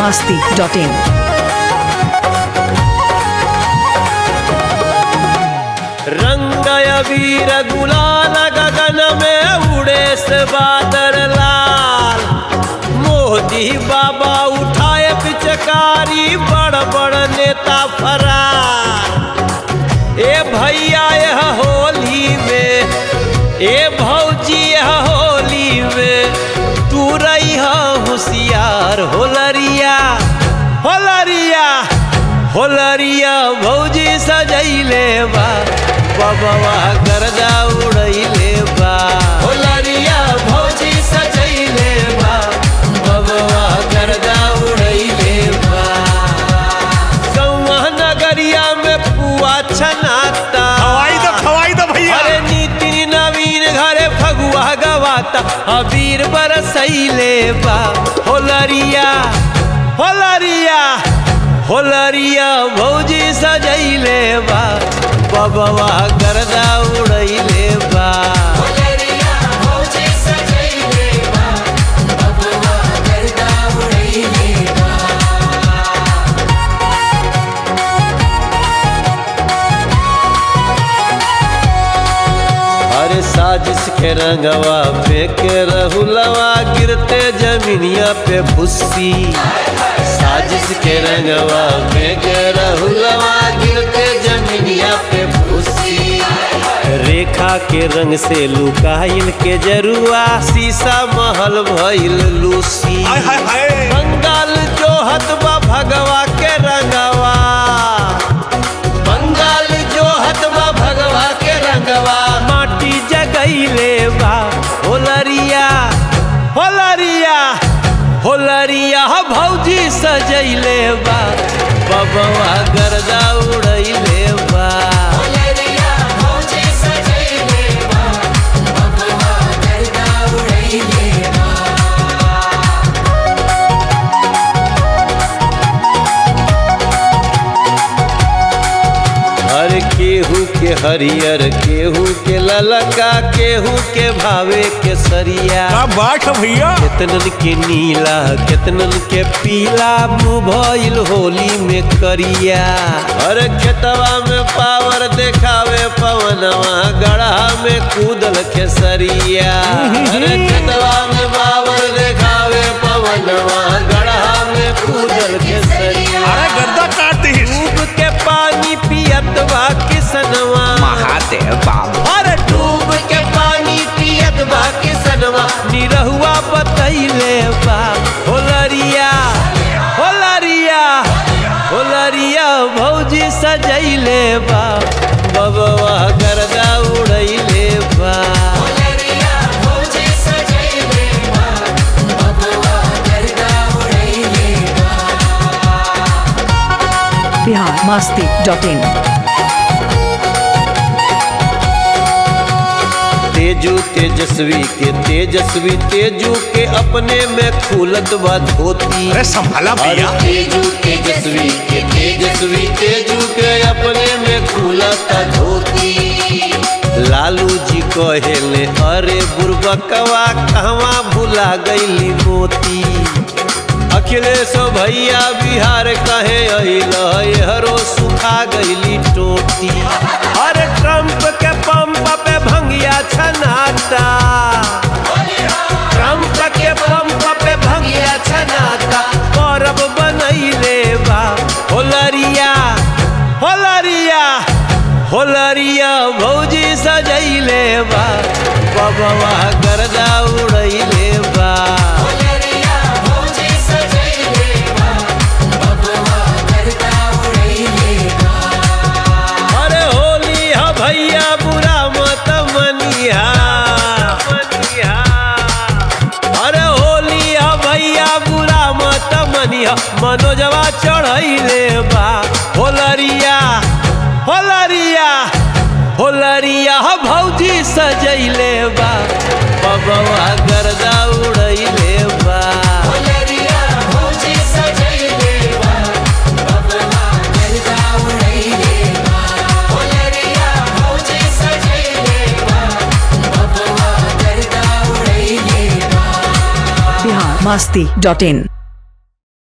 masti.in. रंग अबीर गुलाल गगन में उड़े से बादर लाल मोदी बाबा उठाए पिचकारी बड़ बड़ नेता फरार ए भैया यह होली में ए भौजी यह होली में तू रही होशियार होलरिया होलरिया होलरिया भौजी सजैले बा बबवा गर्दा उड़ैले बा होलरिया भौजी सजैले बा बबवा गर्दा उड़ैले बा गौवा नगरिया में पुआ छनाता खवाई दो खवाई दो भैया अरे नीति नवीन घरे फगुआ गवाता अबीर बरसैले बा होलरिया होलरिया होलरिया भौजी सजैले बा बबवा गर्दा उड़ैले बा अरे साजिश के रंगवा फेंके रहुलवा गिरते जमीनिया पे भुस्सी साजिश के रंगवा फेंके रहुलवा गिरते जमीनिया पे भुस्सी रेखा के रंग से लुकाइल के जरुआ शीशा महल भइल लूसी हाय हाय हाय बंगाल जो हतबा भगवा के रंगवा बंगाल जो हतबा भगवा के रंगवा माटी जगैले बा होलरिया होलरिया होलरिया भौजी सजैले बा बबवा गर्दा उड़ैले बा हर केहू के हरियर केहू के ललका केहू के भावे के सरिया क्या बात है भैया केतनन के नीला केतनन के पीला मुँह भइल होली में करिया अरे खेतवा में पावर देखावे पवनवा गढ़ा में कूदल खेसरिया अरे खेतवा में पावर देखावे पवनवा गढ़ा में कूदल खेसरिया अरे गर्दा काट दी डूब के पानी पियत बा किसनवा महादेव बाबू अरे डूब के पानी पियत बा किसनवा निरहुआ बतैले बा होलरिया होलरिया होलरिया भौजी सजैले बा बबवा गर्दा उड़ैले बा Bihar masti.in. तेजू तेजस्वी के तेजस्वी तेजू के अपने में खुलत बा धोती अरे संभाला अरे भैया तेजू तेजस्वी के तेजस्वी तेजू के अपने में खुलता धोती लालू जी कहेले अरे बुरबकवा कहवा भुला गईली मोती अखिलेश भैया बिहार कहे अइल हरो सुखा गईली टोटी अरे ट्रम्प के पंप पे भंगिया छनाता ट्रम्प के पंप पे भंगिया छनाता परब बनैले बा होलरिया होलरिया होलरिया भौजी सजैले बा बबवा गर्दा उड़ैले बा अरे होली हा भैया बुरा मत मनिहा अरे होली हा भैया बुरा मत मनिहा मनोजवा चढ़ैले बा होलरिया होलरिया होलरिया हा भौजी सजैले बा बबवा गर्दा उड़ैले बा Bihar masti.in.